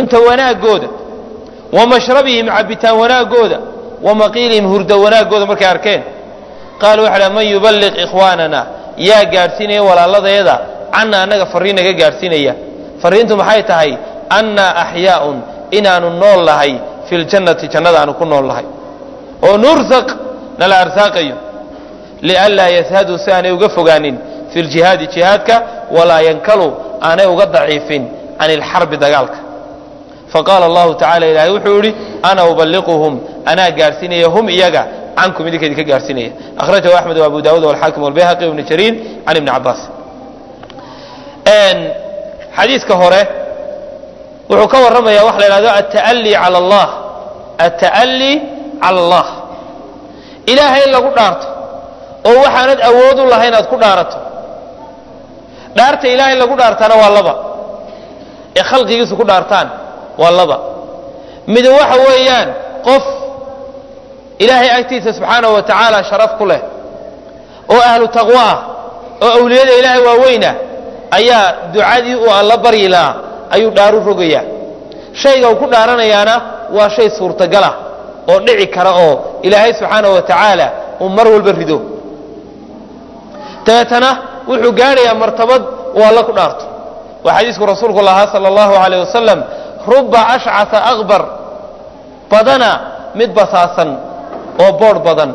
cunto wanaagooda wa mashrabihim cabitaan wanaagooda wa maqiilihim hurdo wanaagooda markay arkeen qaaluu waxa man yuballiq ikhwaanana yaa gaadhsiinaya walaaladeeda cana annaga farriin naga gaadhsiinaya farriintu maxay tahay annaa axyaaun inaanu nool nahay fi ljannati jannada aanu ku nool nahay oo nursaq nala arsaaqayo lianlaa yashaduu si aanay uga fogaanin fi ljihaadi jihaadka walaa yankalu aanay uga daciifin can ilxarbi dagaalka faqaala allahu tacala ilaahay wuxuu yidhi ana ubaliquhum anaa gaadhsiinaya hum iyaga cankum idinka idinka gaadhsiinaya akhrajahu axmed wa abu daawud walxaakim walbayhaqi ibni jariir can ibni cabaas xadiiska hore wuxuu ka warramaya waxa la yidhahdo alta'alli cala allah alta'alli cala allah ilaahay in lagu dhaarto oo waxaanad awood u lahayn aad ku dhaarato dhaarta ilaahay lagu dhaartaana waa laba ee khalqigiisu ku dhaartaan waa laba mid waxa weeyaan qof ilaahay agtiisa subxaanahu wa tacaala sharaf ku leh oo ahlu taqwo ah oo awliyada ilaahay waaweyna ayaa ducadii uu alla baryi lahaa ayuu dhaaru rogayaa shayga uu ku dhaaranayaana waa shay suurtagalah oo dhici kara oo ilaahay subxaanahu wa tacaala uu mar walba rido dabeetana wuxuu gaadhayaa martabad uu alla ku dhaarto waa xadiisku rasuulku lahaa sala allahu alayh wasalam ruba ashcata akbar badana mid basaasan oo boodh badan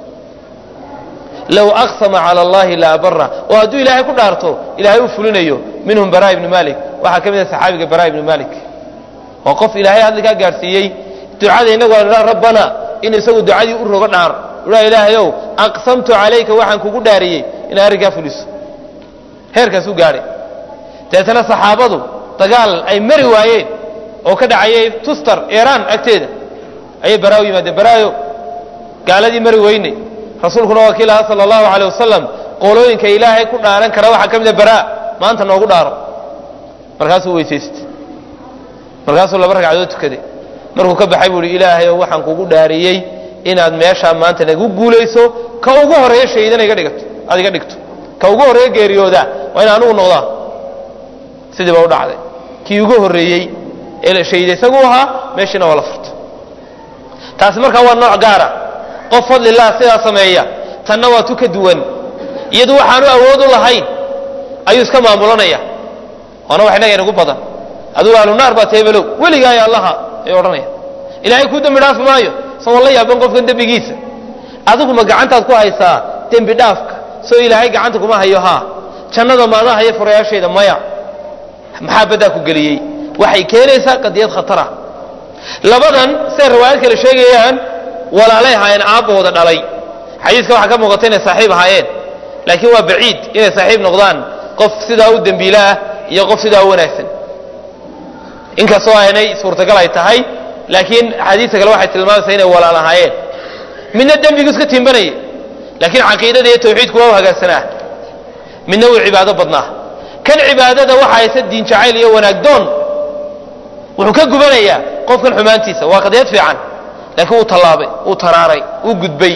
low aqsama cala allahi la abara oo hadduu ilaahay ku dhaarto ilaahay u fulinayo minhum bara ibnu malik waxaa ka mid a saxaabiga bara ibnu malik waa qof ilaahay hadlikaa gaadhsiiyey ducada innagu aan idhaa rabbana in isagu ducadii u rogo dhaar udhaa ilaahayow aqsamtu calayka waxaan kugu dhaariyey inaa arrinkaa fuliso heerkaasuu gaadhay dabeetana saxaabadu dagaal ay mari waayeen oo ka dhacayay tustar iiraan agteeda ayay baraa u yimaadeen baraayo gaaladii mari weynay rasuulkuna waa kii lahaa sala allahu alay wasalam qolooyinka ilaahay ku dhaaran kara waxaa ka mida baraa maanta noogu dhaaro markaasuu weysaystay markaasuu laba ragcadood tukaday markuu ka baxay buu ihi ilaahayow waxaan kugu dhaariyey inaad meeshaa maanta nagu guulayso ka ugu horeeya shaydana iga dhigato aad iga dhigto ka ugu horreeya geeriyooda waa in anugu noqdaa sidii baa u dhacday kii ugu horreeyey ee la shayday isagu ahaa meeshiina waa la furto taasi markaa waa nooc gaara qof fadlilah sidaa sameeya tanna waa tu ka duwan iyadu waxaanu awood u lahayn ayuu iska maamulanaya waana wax innaga inagu badan adugu ahlunaar baa teebelow weligaayo allaha ayuu odhanaya ilaahay kuu dembi dhaafi maayo isagoo la yaaban qofkan dembigiisa adigu ma gacantaad ku haysaa dembi dhaafka soo ilaahay gacanta kuma hayo haa jannada maada haya furayaasheeda maya maxaa baddaa ku geliyey waxay keenaysaa qadiyad khatara labadan siday riwaayad kale sheegayaan walaalay ahaayeen aabbahooda dhalay xadiiska waxaa ka muuqata inay saaxiib ahaayeen laakiin waa baciid inay saaxiib noqdaan qof sidaa u dembiila ah iyo qof sidaa u wanaagsan inkastoo aynay suurtagal ay tahay laakiin axaadiista kale waxay tilmaamaysaa inay walaal ahaayeen midna dembigu iska tiimbanaya laakiin caqiidada iyo tawxiidku waa u hagaagsanaa midna wuu cibaado badnaa kan cibaadada waxa haysa diin jacayl iyo wanaag doon wuxuu ka gubanayaa qofkan xumaantiisa waa qadiyad fiican laakiin wuu tallaabay wuu taraaray wuu gudbay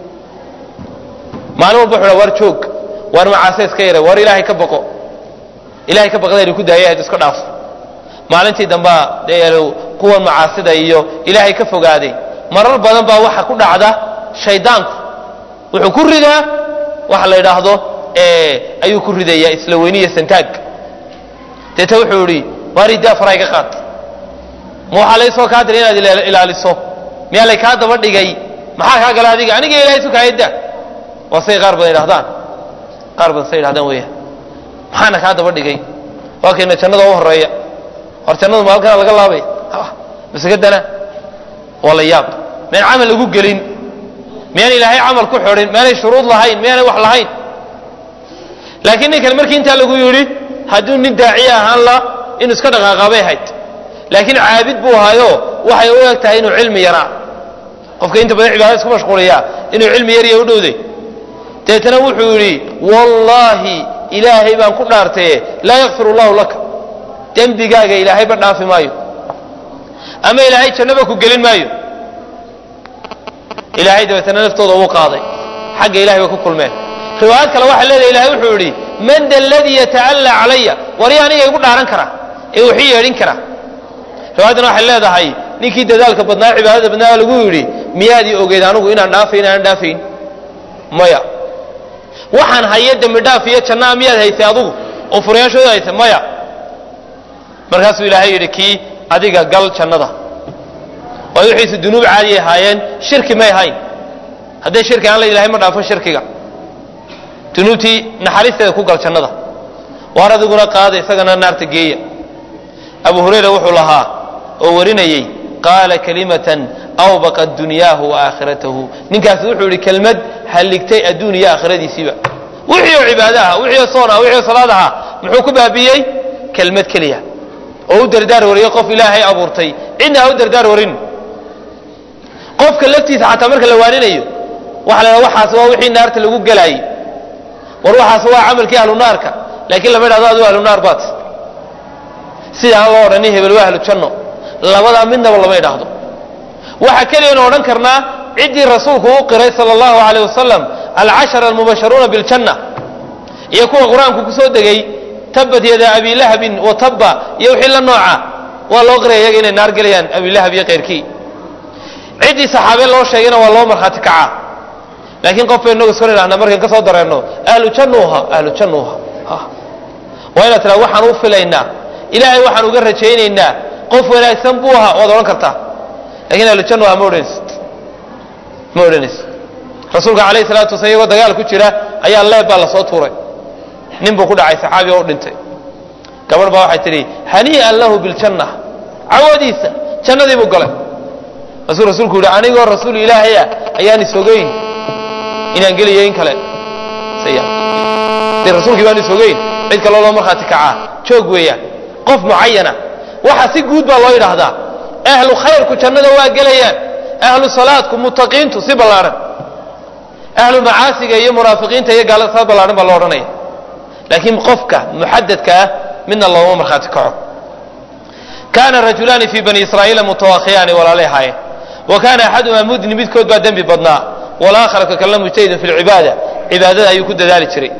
maalin walba wuxuu war joog waar macaase iska yaray war ilaahay ka baqo ilaahay ka baqdaynu ku daayay iska dhaaf maalintii dambaa dee kuwan macaasida iyo ilaahay ka fogaaday marar badan baa waxa ku dhacda shaydaanku wuxuu ku ridaa waxa la yidhaahdo ayuu ku ridayaa isla weyniya santaag deeta wuxuu idhi waar idaa faray ka qaad ma waxaa laysoo kaa diray inaad ilaaliso miyaa lay kaa daba dhigay maxaa kaa gala adiga aniga ilahay sukaayadda waa say qaar badan idhahdaan qaar badan say idhahdaan weeyaan maxaana kaa daba dhigay waa kayna jannada u horeeya hor jannadu ma halkana laga laabay masekadana waa la yaab miyaan camal lagu gelin miyaan ilaahay camal ku xidhin miyaanay shuruud lahayn miyaanay wax lahayn laakiin ninkan markii intaa lagu yidhi hadduu nin daaciye ahaan la inuu iska dhaqaaqaabay ahayd laakiin caabid buu ahaayo waxay u eg tahay inuu cilmi yaraa qofka inta badan cibaadada isku mashquuliyaa inuu cilmi yarya u dhowday deetana wuxuu yidhi wallaahi ilaahay baan ku dhaartaye laa yakfir allahu laka dembigaaga ilaahayba dhaafi maayo ama ilaahay jannaba ku gelin maayo ilaahay dabeetana naftooda uu qaaday xagga ilahay bay ku kulmeen riwaayad kale waxaa leedahay ilahay wuxuu yidhi man da aladii yata'allaa calaya wari aniga igu dhaaran kara ee waxii yeedhin kara riwaayaddana waxay leedahay ninkii dadaalka badnaa cibaadada badnaa lagu yidhi miyaadii ogeyd anigu inaan dhaafayn aanan dhaafayn maya waxaan haye dembi dhaaf iyo jannaa miyaad haysay adugu oo furayaashooda haysay maya markaasuu ilaahay yidhi kii adiga gal jannada waayo wixiisu dunuub caadiyay ahaayeen shirki may ahayn hadday shirki aan la ilahay ma dhaafo shirkiga dunuubtii naxariisteeda ku gal jannada waar adiguna qaada isagana naarta geeya abu hurayra wuxuu lahaa oo warinayey qaala kalimatan awbaqat dunyaahu wa aakhiratahu ninkaasi wuxuu yidhi kelmad halligtay adduun iyo aakhiradiisiiba wixii oo cibaado aha wixii oo soon ah wixii oo salaad aha muxuu ku baabiyey kelmad keliya oo u dardaar wariyey qof ilaahay abuurtay cidna ha u dardaar warin qofka laftiisa xataa marka la waaninayo waxa la waxaas waa wixii naarta lagu gelaayey war waxaas waa camalkii ahlu naarka laakiin lama idhahdo adigu ahlu naar baad sida aan loo odhanin hebel waa ahlu janno labadaa midnaba lama idhaahdo waxa keliyanu odhan karnaa ciddii rasuulku u qiray sala allahu aleyh wasalam alcashara almubasharuuna biljanna iyo kuwa qur-aanku ku soo degay tabbat yada abilahabin wa tabba iyo wixii la nooca waa loo qiraya iyaga inay naar gelayaan abilahab iyo keyrkii ciddii saxaabe loo sheegayna waa loo markhaati kacaa laakiin qof bay inagu iskor idhahna markaan ka soo dareenno ahlu jannuuha ahlu jannuuha waa inaad tiraa waxaan u filaynaa ilaahay waxaan uga rajaynaynaa qof wanaagsan buu ahaa waad odhan kartaa lakiin ahlu jannuha ma odhanaysid ma odhanaysid rasuulka calayhi salatu wasala iyagoo dagaal ku jira ayaa leeb baa lasoo tuuray nin buu ku dhacay saxaabi oo u dhintay gabadh baa waxay tidhi hanii'an lahu biljanna cawadiisa jannadii buu galay masuu rasuulku yidhi anigoo rasuul ilaahaya ayaan isogeyn inaan geliyo in kale de rasuulkii baan isogeyn cid kaloo loo markhaati kacaa joog weeyaan qof mucayana waxa si guud baa loo yidhaahdaa ahlu khayrku jannada waa gelayaan ahlu salaadku mutaqiintu si ballaadhan ahlu macaasiga iyo munaafiqiinta iyo gaalada saa ballaadhan baa loo odhanaya laakiin qofka muxadadka ah midna looma markhaati kaco kaana rajulaani fii bani israa'iila mutawakhiyaani walaalay ahaayeen wa kaana axadumaa mudni midkood baa dembi badnaa walaakhar ka kalena mujtahidun fi lcibaada cibaadada ayuu ku dadaali jiray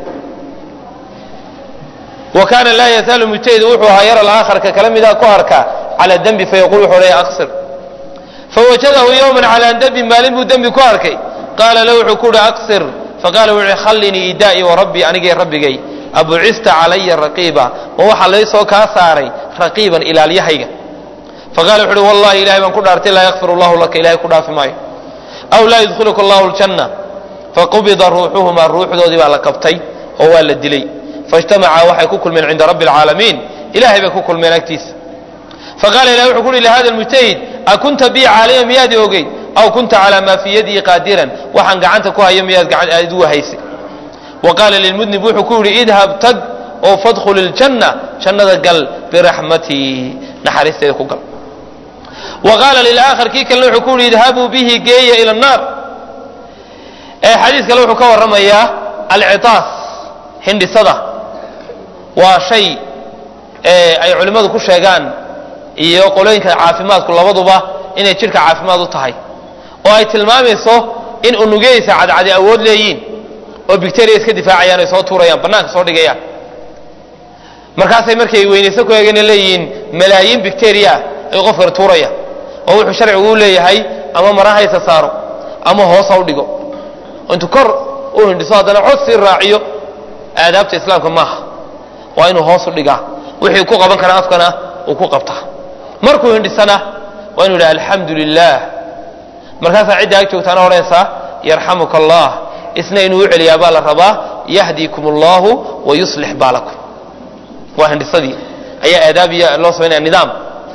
wa kaana laa yazaalu mujtahid wuxuu ahaa yara alaakhar ka kala midaa ku arkaa cala dembi fayaqul wuxuu odhaya aqsir fawajadahu yowman calaa dembin maalin buu dembi ku arkay qaala lahu wuxuu ku uhi aqsir faqala wuxuu uhi khallinii idaa'i wa rabbii anigay rabbigay abucista calaya raqiiba ma waxaa laysoo kaa saaray raqiiban ilaalyahayga faqala wuxu uhi wallahi ilahay baan ku dhaartay laa yakfir allahu laka ilahay ku dhaafi maayo aw laa yudkhiluka allahu ljanna faqubida ruuxuhumaa ruuxdoodii baa la qabtay oo waa la dilay faijtamacaa waxay ku kulmeen cinda rabbi alcaalamiin ilahay bay ku kulmeen agtiisa faqala ilahi wuxuu ku uhi lihada lmujtahid akunta bii caalima miyaad ogeyd aw kunta calaa maa fii yadii qaadiran waxaan gacanta ku hayo miyaad igu haysay wa qaala lilmudnib wuxuu ku yidhi idhab tag oo fadkhul iljanna jannada gal biraxmatii naxariisteeda ku gal wa qaala lilaakhar kii kalena wuxuu ku yidhi idhabuu bihi geeya ila annaar xadiis kale wuxuu ka warramayaa alcitaas hindhisada waa shay ay culimmadu ku sheegaan iyo qolooyinka caafimaadku labaduba inay jidhka caafimaad u tahay oo ay tilmaamayso in unugyadiisa cadcadi awood leeyiin oo bicteria iska difaacayaan ay soo tuurayaan bannaanka soo dhigayaan markaasay markay weynayso ku eegana leeyihiin malaayiin bicteria ay qofkan tuuraya oo wuxuu sharcigu u leeyahay ama marahaysa saaro ama hoos ha u dhigo intuu kor u hindhiso haddana cod sii raaciyo aadaabta islaamka maaha waa inuu hoos u dhigaa wixii ku qaban kara afkana uu ku qabtaa markuu hindhisana waa inu yidhaha alxamdu lilah markaasaa cidda ag joogtaana odhanaysaa yarxamuka allah isna inuu u celiyaa baa la rabaa yahdiikum allahu wa yuslix baalakum waa hindhisadii ayaa aadaab iyo loo samaynaya nidaam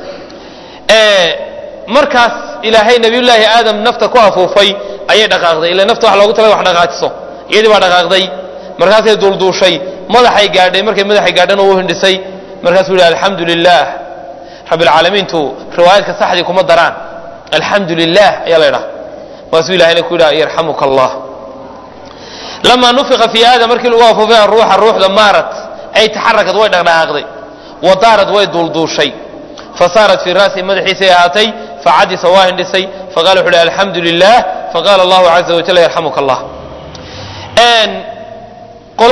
markaas ilaahay nabiyullaahi aadam nafta ku afuufay ayay dhaqaaqday ila nafta wax loogu talaga wax dhaqaajiso iyadii baa dhaqaaqday markaasay duulduushay madaxay gaadhay markay madaxay gaadhana uu hindhisay markaasuu yihi alxamdu lilah rabbilcaalamiintu riwaayaadka saxdii kuma daraan alxamdu lilah ayaa la ydhaha maasuu ilahayna ku yidhaha yarxamuka allah lamaa nufiqa fii aadam markii lagu afuufay aruuxa ruuxda maarat ay taxarakad way dhaqdhaqaaqday wa daarad way duulduushay fasaarat fii ra'si madaxiisay ahaatay facadisa waa hindhisay faqala wuxu uhi alxamdu lilah faqala allahu caza wajal yarxamuka allah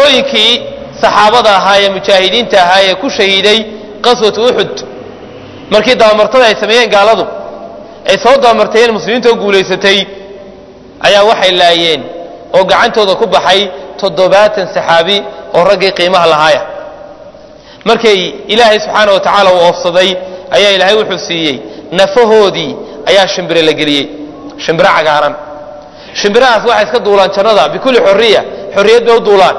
qolooyinkii saxaabada ahaa ee mujaahidiinta ahaa ee ku shahiiday qaswatu uxud markii dabamartada ay sameeyeen gaaladu ay soo dabamarteeyeen muslimiinta oo guulaysatay ayaa waxay laayeen oo gacantooda ku baxay toddobaatan saxaabi oo raggii qiimaha lahaaya markay ilaahay subxaana wa tacaala uu oofsaday ayaa ilaahay wuxuu siiyey nafahoodii ayaa shimbire la geliyey shimbiro cagaaran shimbirahaas waxay iska duulaan jannada bikulli xorriya xorriyad bay u duulaan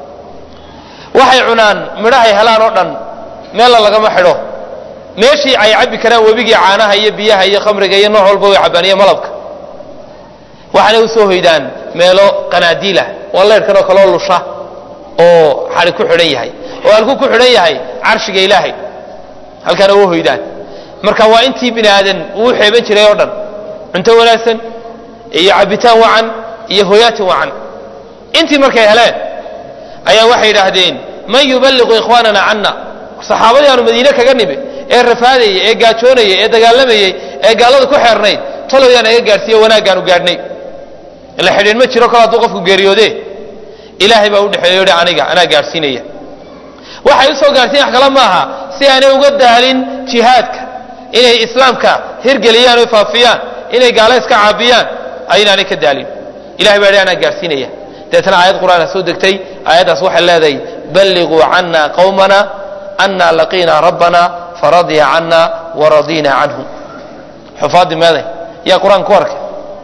waxay cunaan midhahay helaan oo dhan meella lagama xidho meeshii ay cabbi karaan webigii caanaha iyo biyaha iyo khamriga iyo nooc walba way cabbaan iyo malabka waxaanay u soo hoydaan meelo qanaadiilah waa leyrhkanoo kaloo lusha oo xadhi ku xidhan yahay oo halkuu ku xidhan yahay carshiga ilaahay halkaana u hoydaan marka waa intii bini aadan uu xeeban jiray oo dhan cunto wanaagsan iyo cabbitaan wacan iyo hoyaatin wacan intii markay heleen ayaa waxay yidhaahdeen man yuballiqu ikhwaanana canna saxaabadii aanu madiine kaga nimi ee rafaadayey ee gaajoonayey ee dagaalamayey ee gaalada ku xeernayd talow yaa naga gaadhsiiye wanaaggaanu gaadhnay ila xidhiin ma jiro kol hadduu qofku geeriyoode ilaahay baa u dhexeeyo hi aniga anaa gaadhsiinaya waxay u soo gaadhsiin wax kale maaha si aanay uga daalin jihaadka inay islaamka hirgeliyaan o faafiyaan inay gaala iska caabiyaan aynaanay ka daalin ilahay baa hi anaa gaadhsiinaya deetna aayad qur'aana soo degtay aayaddaas waxay leedahay balliquu cana qawmana ana laqiina rabbana faradya cana waradina canhu xufaadii meeday yaa qur-aan ku arkay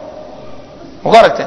ma ku aragteen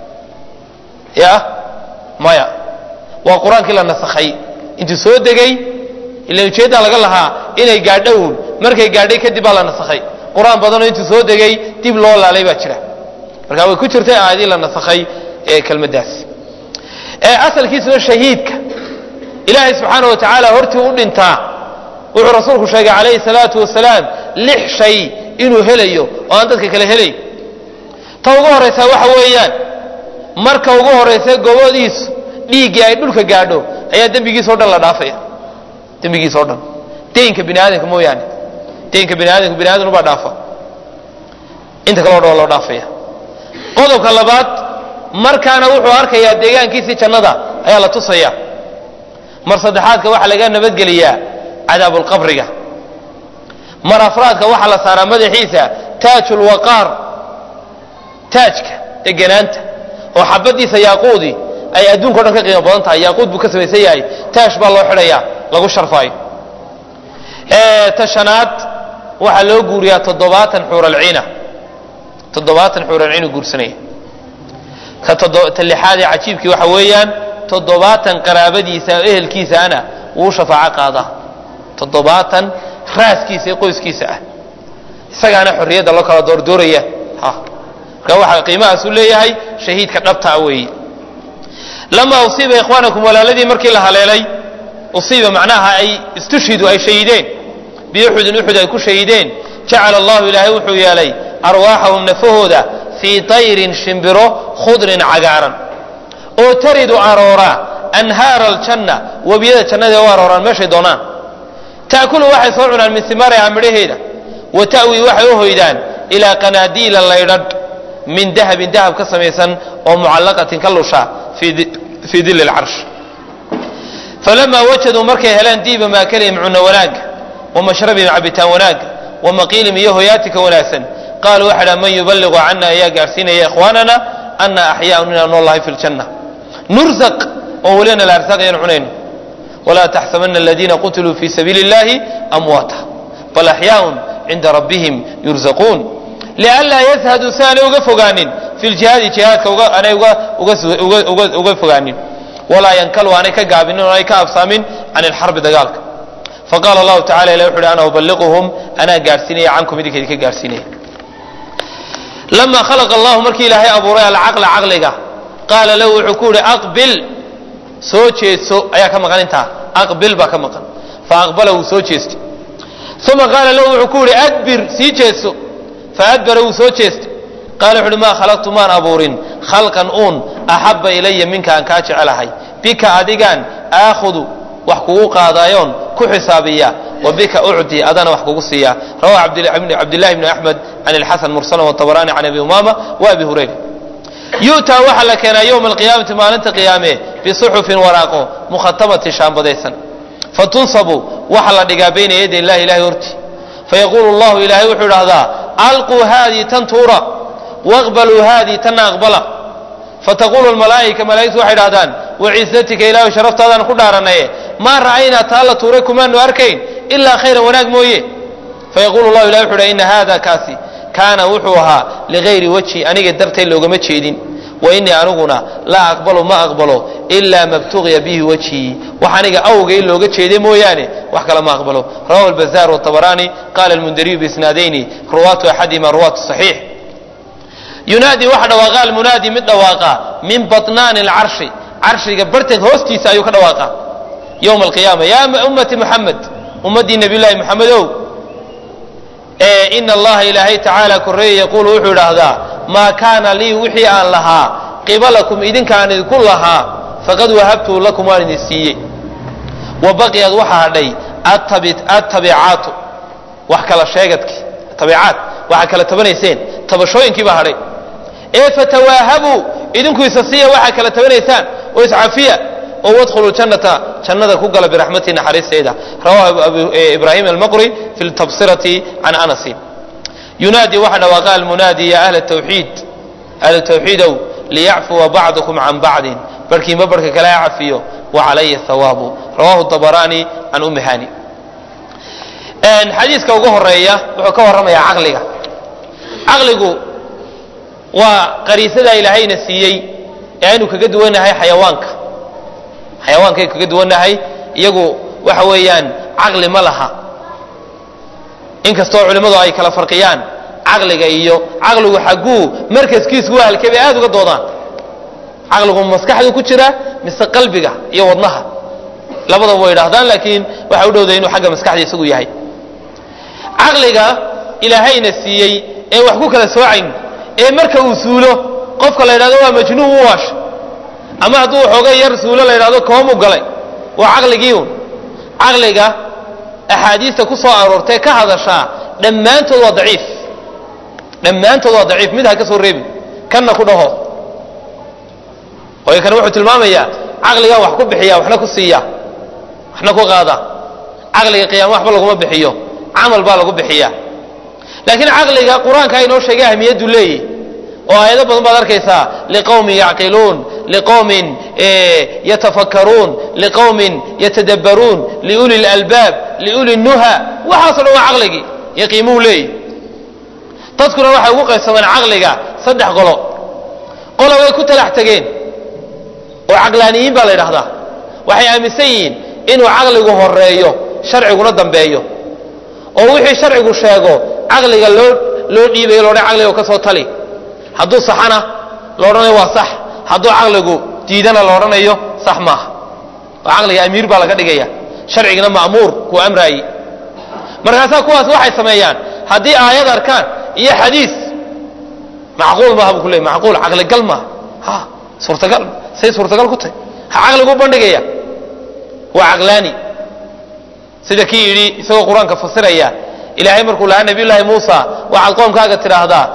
ya maya waa qur-aankii la nasakhay intuu soo degay ila ujeeddaa laga lahaa inay gaadhown markay gaadhay kadib baa la nasakhay qur-aan badanoo intuu soo degay dib loo laalay baa jira marka way ku jirtay aayadii la nasakhay ee kelmaddaas ee asalkiisuna shahiidka ilaahay subxaana wa tacaala hortii u dhintaa wuxuu rasuulku sheegay calayhi salaatu wasalaam lix shay inuu helayo oo aan dadka kale helayn ta ugu horraysaa waxa weeyaan marka ugu horraysa gobodiisu dhiiggii ay dhulka gaadho ayaa dembigiisao dhan la dhaafaya dembigiisao dhan deynka bini aadamka mooyaane deynka bini aadamka bini aadam ubaa dhaafa inta kaleo dhan waa loo dhaafaya qodobka labaad markaana wuxuu arkayaa deegaankiisii jannada ayaa la tusaya mar saddexaadka waxaa laga nabadgeliyaa cadaabulqabriga mar afraadka waxaa la saaraa madaxiisa taajulwaqaar taajka deganaanta oo xabadiisa yaaquudii ay adduunka o dhan ka qiimo badan tahay yaaquud buu ka samaysan yahay taash baa loo xidhayaa lagu sharfaayo ta shanaad waxaa loo guuriyaa toddobaatan xuuralciina toddobaatan xuuralciinu guursanaya ka ta lixaad ee cajiibkii waxa weeyaan toddobaatan qaraabadiisa oo ehelkiisaana wuu shafaaco qaadaa toddobaatan raaskiisa ee qoyskiisa ah isagaana xorriyadda loo kala doordooraya marka waxaa qiimahaasu leeyahay shahiidka dhabtaa weeye lamaa usiiba ikhwaanakum walaaladii markii la haleelay usiiba macnaha ay istushhidu ay shahideen biuxudin uxud ay ku shahideen jacala allahu ilaahay wuxuu yeelay arwaaxahum nafahooda fii tayrin shimbiro khudrin cagaaran oo taridu aroora anhaara aljanna webiyada jannada u arooraan meeshay doonaan ta'kulu waxay soo cunaan min simaariha midhaheeda wa ta'wii waxay u hoydaan ilaa qanaadiila laydhadh min dahabin dahab ka samaysan oo mucallaqatin ka lusha fii dilli lcarsh falamaa wajaduu markay heleen diiba maakalihim cunno wanaagga wa mashrabihim cabitaan wanaagga wa maqiilihim iyo hoyaatika wanaagsan qaaluu waxa dha man yuballiqu cana ayaa gaadhsiinaya ikhwaanana ana axyaaun inaan noolahay fi ljanna nurzaq oo welina la arsaaqayaan cunayno walaa taxsabana aladiina qutiluu fii sabiili اllahi amwaata bal axyaaun cinda rabbihim yurzaquun lianlaa yashaduu si aanay uga fogaanin fi ljihaadi jihaadka aanay uga fogaanin walaa yankalu aanay ka gaabinin o aanay ka absaamin can ilxarbi dagaalka faqala allahu tacala ilah wuxu uhi ana ubaliquhum anaa gaadhsiinaya cankum idinka idinka gaadhsiinaya lamaa khalaqa allahu markii ilaahay abuuray alcaqla caqliga qaala lahu wuxuu ku yihi aqbil soo jeedso ayaa ka maqan intaa aqbil baa ka maqan fa aqbala wuu soo jeestay uma qaala lahu wuxuu ku yihi adbir sii jeedso fa adbara wuu soo jeestay qaala wuxu uhi maa khalaqtu maan abuurin khalqan uun axabba ilaya minka aan kaa jecelahay bika adigaan aakhudu wax kugu qaadaayoon ku xisaabiya wa bika ucdi adana wax kugu siiya rawahu cabdillahi bni axmed can ilxasan mursalan watabarani can abi umaama wa abi hurayra yu'taa waxaa la keenaa yowma alqiyaamati maalinta qiyaame bisuxufin waraaqo mukhatamati shaambadaysan fatunsabu waxaa la dhigaa bayna yaday illahi ilahay horti fayaquulu llahu ilaahay wuxuu idhahdaa alquu haadii tan tuura waqbaluu haadii tanna aqbala fataqulu lmalaa'ika malaa'igtu waxay idhahdaan waciisatika ilaahu sharaftaadaan ku dhaaranaye maa ra'aynaa taa la tuuray kumaanu arkayn ilaa khayran wanaag mooye fayaqulu llahu ilahi wuxu uhi ina haada kaasi kaana wuxuu ahaa ligayri wajhi aniga dartay loogama jeedin wa innii aniguna laa aqbalu ma aqbalo ilaa mabtugiya bihi wajhii wax aniga awgay looga jeeday mooyaane wax kale ma aqbalo rawahu albazaar wاtabaraani qala almundariyu biisnaadayni ruwaatu axadihima ruwaatu صaxiix yunaadi waxa dhawaaqa almunaadi mid dhawaaqa min baطnaani اlcarshi carshiga barteed hoostiisa ayuu ka dhawaaqa ywma alqiyaama ya ummati muxamed ummaddii nabiy llahi moxamedow ina allaha ilaahay tacaala koreeye yaquulu wuxuu idhaahdaa maa kaana lii wixii aan lahaa qibalakum idinkaan idinku lahaa faqad wahabtuu lakum waan idin siiyey wa baqiyad waxaa hadhay attabicaatu wax kala sheegadki tabicaat waxaa kala tabanayseen tabashooyinkii baa hadhay ee fatawaahabuu idinku isa siiya waxaa kala tabanaysaan oo iscafiya oo wadkhulu jannata jannada ku gala biraxmatii naxariisteeda rawahu ibraahim almaqri fi ltabsirati can anasin yunaadi waxa dhawaaqa almunaadi ya ahla tawxiid ahla tawxiidow liyacfuwa bacdukum can bacdin barhkiinba barhka kale ha cafiyo wa calaya hawaabu rawahu dabaraani can ummi hani xadiiska ugu horeeya wuxuu ka warramayaa caqliga caqligu waa qariisadaa ilaahayna siiyey ee aynu kaga duwanahay xayawaanka xayawaankay kaga duwannahay iyagu waxa weeyaan caqli ma laha inkastoo culimmadu ay kala farqiyaan caqliga iyo caqligu xagguu markaskiisu waa halkee bay aada uga doodaan caqligu maskaxdu ku jira mise qalbiga iyo wadnaha labadaba way idhahdaan laakiin waxa u dhowday inuu xagga maskaxda isagu yahay caqliga ilaahayna siiyey ee wax ku kala soocayn ee marka uu suulo qofka la yidhahdo waa majnuun u waasha ama hadduu waxoogay yar suulo la yidhahdo koomu galay waa caqligii un caqliga axaadiista ku soo aroortee ka hadashaa dhammaantood waa daciif dhammaantood waa daciif mid ha ka soo reebin kanna ku dhaho waayo kan wuxuu tilmaamayaa caqligaa wax ku bixiya waxna ku siiya waxna ku qaada caqliga qiyaama waxba laguma bixiyo camal baa lagu bixiya laakiin caqliga qur-aanka inoo sheegay ahmiyaddu leeyahy oo aayado badan baad arkaysaa liqowmin yacqiluun liqowmin yatafakkaruun liqowmin yatadabbaruun liuli lalbaab liuli nuha waxaaso dhan waa caqligii yaqiimuu leeyahy dadkuna waxay ugu qaybsamaan caqliga saddex qolo qola way ku talax tegeen oo caqlaaniyiin baa la yidhahdaa waxay aaminsan yihiin inuu caqligu horeeyo sharciguna dambeeyo oo wixii sharcigu sheego caqliga loo loo dhiibayo loodhan caqliga ka soo tali hadduu saxana lo odhanayo waa sax hadduu caqligu diidana la odhanayo sax maaha oo caqliga amiir baa laga dhigaya sharcigina ma'muur kuu amraaye markaasaa kuwaas waxay sameeyaan haddii aayad arkaan iyo xadiis macquul maaha buu ku leey macquul caqligal maaha ha suurtagal say suurtagal ku tahay ha caqligu bandhigaya waa caqlaani sida kii yidhi isagoo qur-aanka fasiraya ilaahay markuu lahaa nabiy llaahi muusa waxaad qoomkaaga tidhaahdaa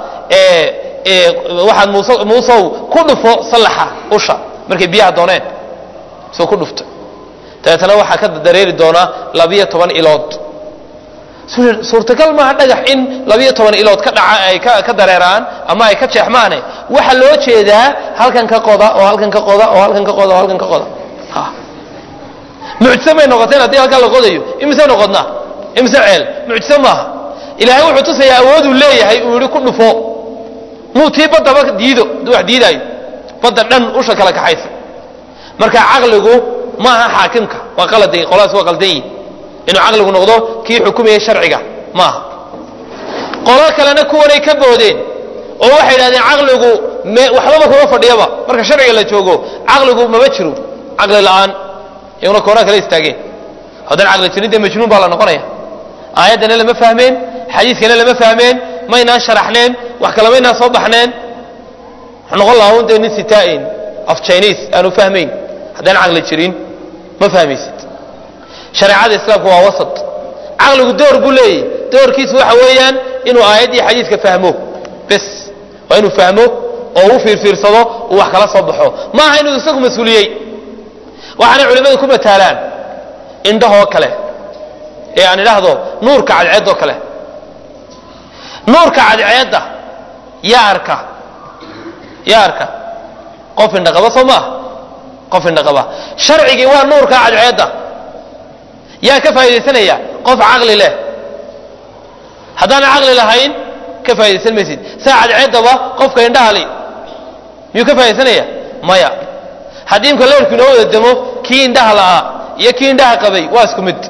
waxaad mus muusow ku dhufo sallaxa usha markay biyaha dooneen soo ku dhufta dabeetana waxaa ka dareeri doonaa labiyo toban ilood suurtagal maaha dhagax in labiyo toban ilood ka dhaca ay ka dareeraan ama ay ka jeexmaane waxa loo jeedaa halkan ka qoda oo halkan ka qoda oo halkan ka qoda oo halkan ka qoda mucjise may noqoteen haddii halkan la qodayo imise noqodnaa imise ceel mucjise maaha ilaahay wuxuu tusayaa awooduu leeyahay uu yihi ku dhufo muu tii baddaba diido hadduu wax diidaayo badda dhan usha kala kaxaysa marka caqligu maaha xaakimka waa qaladi qoladaas waa qaldan yihin inuu caqligu noqdo kii xukumayay sharciga maaha qolo kalena kuwanay ka boodeen oo waxay idhahdeen caqligu waxbaba kuma fadhiyaba marka sharciga la joogo caqligu mama jiro caqli la'aan iyaguna koonaa kala istaageen haddaan caqli jirin dee majnuun baa la noqonaya aayaddana lama fahmeen xadiiskana lama fahmeen maynaan sharaxneen wax kale maynaan soo baxneen wuxuu noqon lahaa un dee nin sitaain af chinese aanu fahmayn haddaan caqli jirin ma fahmaysid shareecada islaamku waa wasat caqligu door buu leeyahy doorkiisu waxa weeyaan inuu aayaddii xadiiska fahmo bes waa inuu fahmo oo u fiirfiirsado uu wax kala soo baxo ma aha inuu isagu mas-uuliyey waxaanay culimmadu ku mataalaan indhahoo kale ee aan idhaahdo nuurka cadceedoo kale nuurka cadceedda yaa arka yaa arka qof indhaqaba soo maaha qof indhaqaba sharcigii waa nuurka cadceedda yaa ka faaidaysanaya qof caqli leh haddaana caqli lahayn ka faa'idaysan maysid saa cadceeddaba qofka indhaha li miyuu ka faa'idaysanaya maya haddii imka leerku inoo wada demo kii indhaha la'aa iyo kii indhaha qabay waa isku mid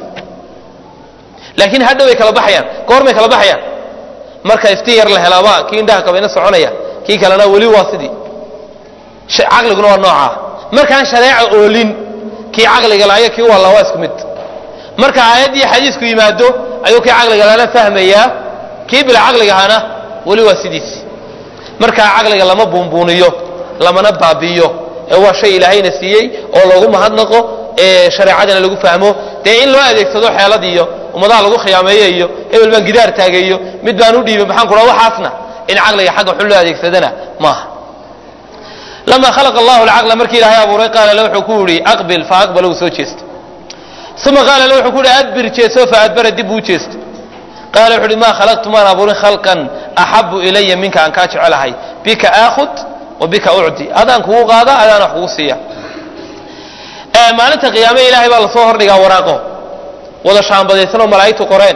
laakiin hadhow way kala baxayaan goormay kala baxayaan marka iftiin yar la helaaba kii indhaha qabayna soconaya kii kalena weli waa sidii caqliguna waa noocaa markaan shareeca oolin kii caqliga laayo kii walla waa isku mid marka aayaddii xadiisku yimaado ayuu kii caqliga lana fahmayaa kii bila caqliga ahana weli waa sidiisi markaa caqliga lama buunbuuniyo lamana baabi'iyo ee waa shay ilaahayna siiyey oo loogu mahadnaqo ee shareecadana lagu fahmo dee in loo adeegsado xeelad iyo ummadaha lagu khiyaameeye iyo hebel baan gidaar taageeyo mid baan u dhiibay maxaan kudha waxaasna in caqliga xagga xun loo adeegsadana maaha lama khalaqa allahu alcaqla markii ilaahay abuuray qaala le wuxuu ku yidhi aqbil fa aqbala uu soo jeesto uma qaala le wuxuu ku yidhi adbir jeeso fa adbara dib uu jeesto qaala wuxu uhi maa khalaqtu maan abuurin khalqan axabu ilaya minka aan kaa jecelahay bika aakhud wa bika ucdi adaan kugu qaada adaan wax kugu siiya maalinta qiyaame ilaahay baa lasoo hordhigaa waraaqo wada shaambadaysan oo malaa'igtu qoreen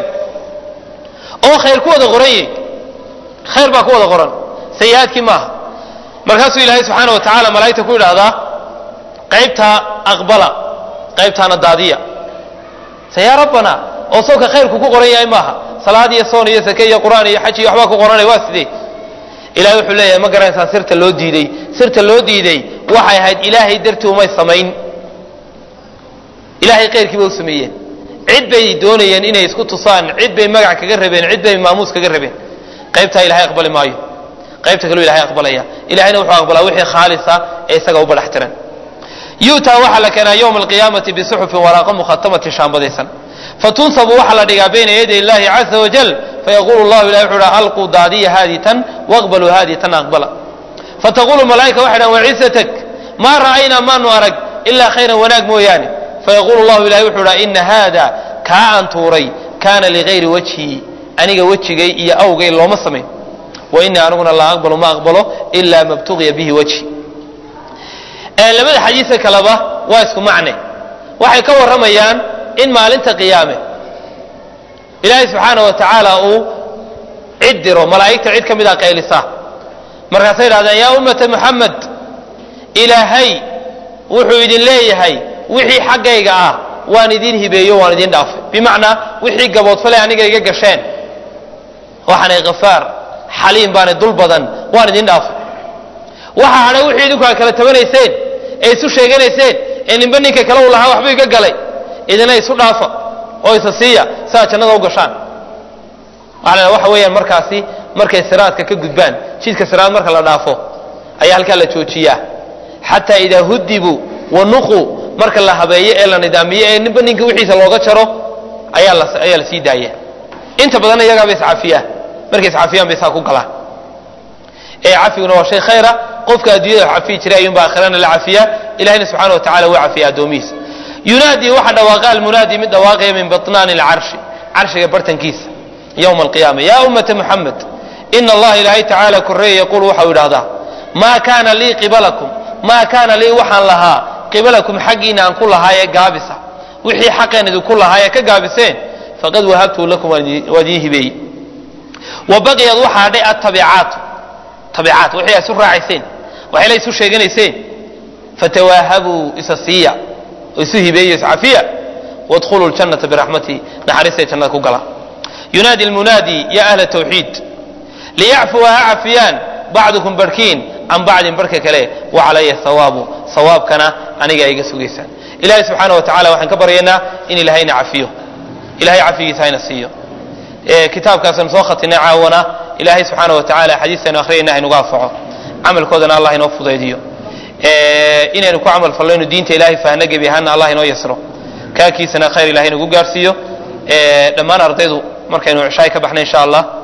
oo khayr ku wada qoran yihi khayr baa ku wada qoran sayi-aadkii maaha markaasuu ilaahay subxaana wa tacaala malaa'igta ku yidhaahdaa qaybtaa aqbala qaybtaana daadiya se yaa rabbana oo sawka khayrku ku qoran yahay maaha salaad iyo soon iyo sake iyo qur'aan iyo xaj iyo waxbaa ku qoranay waa sidee ilahay wuxuu leeyahay ma garanaysaa sirta loo diiday sirta loo diiday waxay ahayd ilaahay dartii umay samayn ilaahay khayrkiiba u sameeyeen cid bay doonayeen inay isku tusaan cid bay magac kaga rabeen cid bay maamuus kaga rabeen qaybtaa ilahay aqbali maayo qaybta kaleu ilahay aqbalaya ilahayna wuxuu aqbalaa wixii khaalisa ee isaga u badhax tiran yu'taa waxaa la keenaa yowma alqiyaamati bisuxufin waraaqo mukhatamati shaambadaysan fatunsabu waxaa la dhigaa bayna yaday illahi caza wajal fayaqulu llahu ilahi wuxuu ha alquu daadiya haadii tan waqbaluu haadii tan aqbala fataqulu malaa'ika waxay dhahan wacisatak maa ra'aynaa maanu arag ilaa khayran wanaag mooyaane fayaqulu llahu ilahi wuxuu dhaha ina haada kaa aan tuuray kaana ligayri wajhi aniga wejigay iyo awgay looma samayn wa inii aniguna laa aqbalu ma aqbalo ilaa mabtugiya bihi wajhi labada xadiisa kaleba waa isku macne waxay ka warramayaan in maalinta qiyaame ilaahay subxaana wa tacaala uu cid diro malaa'igta cid ka mid a qaylisa markaasay idhahdeen yaa ummata muxamed ilaahay wuxuu idin leeyahay wixii xaggayga ah waan idin hibeeyo waan idin dhaafay bimacnaa wixii gaboodfale aniga iga gasheen waxaanay khafaar xaliim baanay dul badan waan idin dhaafay waxa hadhay wixii idinku aad kala tabanayseen ee isu sheeganayseen ee ninba ninka kale uu lahaa waxba iga galay idina isu dhaafa oo isa siiya si aad jannada u gashaan waxa waxa weeyaan markaasi markay siraadka ka gudbaan jidka siraad marka la dhaafo ayaa halkaa la joojiyaa xataa idaa hudibuu wanuquu marka la habeeyo ee la nidaamiyo ee ninba ninka wixiisa looga jaro ayaa la ayaa la sii daaya inta badan iyagaaba iscafiyaan markay iscafiyaan bay saa ku galaan ee cafiguna waa shay khayra qofka adduunyada cafiyi jiray ayuunba aakhirana la cafiyaa ilahina subxana wa tacala waa cafiya addoomihiisa yunaadii waxa dhawaaqa almunaadi mid dhawaaqaya min baطnaani alcarshi carshiga bartankiisa yowma alqiyaama yaa ummata muxamed ina allaha ilaahay tacaala koreeye yaquulu waxau idhahdaa maa kaana lii qibalakum maa kaana lii waxaan lahaa qibalakum xaggiina aan ku lahaayee gaabisa wixii xaqeen idinku lahaayee ka gaabiseen faqad wahabtu lakum waa idiin hibeeyey wa baqiyad waxaa hadhay attabicaatu tabicaat wixii ay isu raacayseen waxayla isu sheeganayseen fatawaahabuu isa siiya oo isu hibeeyo iscafiya wadkhuluu ljannata biraxmatii naxariistay jannada ku gala yunaadi lmunaadi ya ahla tawxiid liyacfuwa ha cafiyaan bacdukum barhkiin can bacdin barhka kale wa calaya sawaabu sawaabkana aniga iga sugaysaan ilahay subxaana wa tacala waxaan ka baryaynaa in ilahayna cafiyo ilahay cafigiisa hayna siiyo kitaabkaasanu soo khatinay caawana ilaahay subxaana wa tacala xadiistaynu akhriyayna haynuga anfaco camalkoodana allah inoo fudaydiyo inaynu ku camal fallayno diinta ilahay fahno gebi ahaana allah inoo yasro kaakiisana khayr ilahay nagu gaarsiiyo dhammaan ardaydu markaynu cishaay ka baxnay insha allah